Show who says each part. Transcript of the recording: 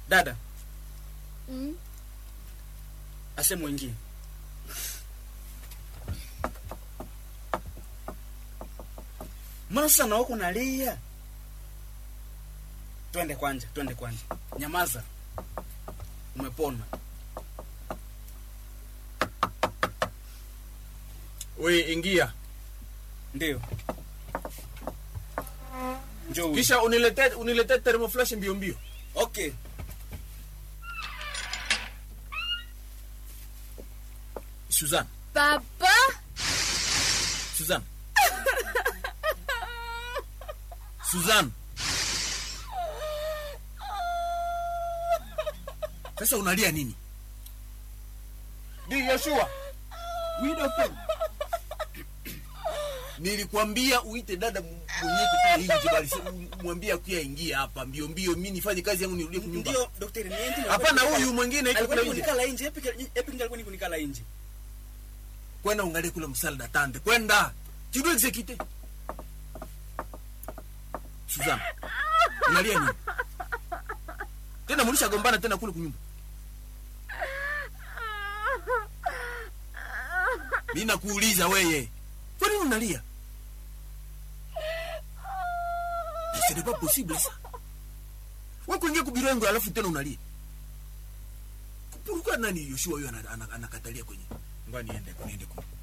Speaker 1: dada
Speaker 2: Mm.
Speaker 1: ase mwingine mbona sasa na wako nalia twende kwanja twende kwanja nyamaza umepona
Speaker 3: we ingia
Speaker 1: ndio njoo huyu.
Speaker 3: kisha unilete unilete thermoflash mbio mbio
Speaker 1: okay
Speaker 3: Suzanne
Speaker 2: Papa?
Speaker 3: Suzanne Suzanne sasa unalia nini di Yoshua
Speaker 4: Oui, docteur.
Speaker 3: nilikwambia uite dada mwenyewe kutoka nje bali mwambie akuya ingia hapa mbio mbio mimi nifanye kazi yangu nirudie kunyumba
Speaker 1: ndio daktari niende
Speaker 3: hapana huyu mwingine iko
Speaker 1: alikuwa
Speaker 3: kule nje
Speaker 1: nikunikala nje epi epi alikuwa nikunikala nje
Speaker 3: kwenda ungalie kule msalada tande kwenda tu dois exécuter Suzanne unalia nini tena mulisha gombana tena kule kunyumba mimi nakuuliza weye kwa nini unalia Mais ce n'est pas possible ça wewe kuingia kubiro yangu alafu tena unalia pourquoi nani Yoshua huyo ana- ana- anakatalia kwenye ngoja niende niende kule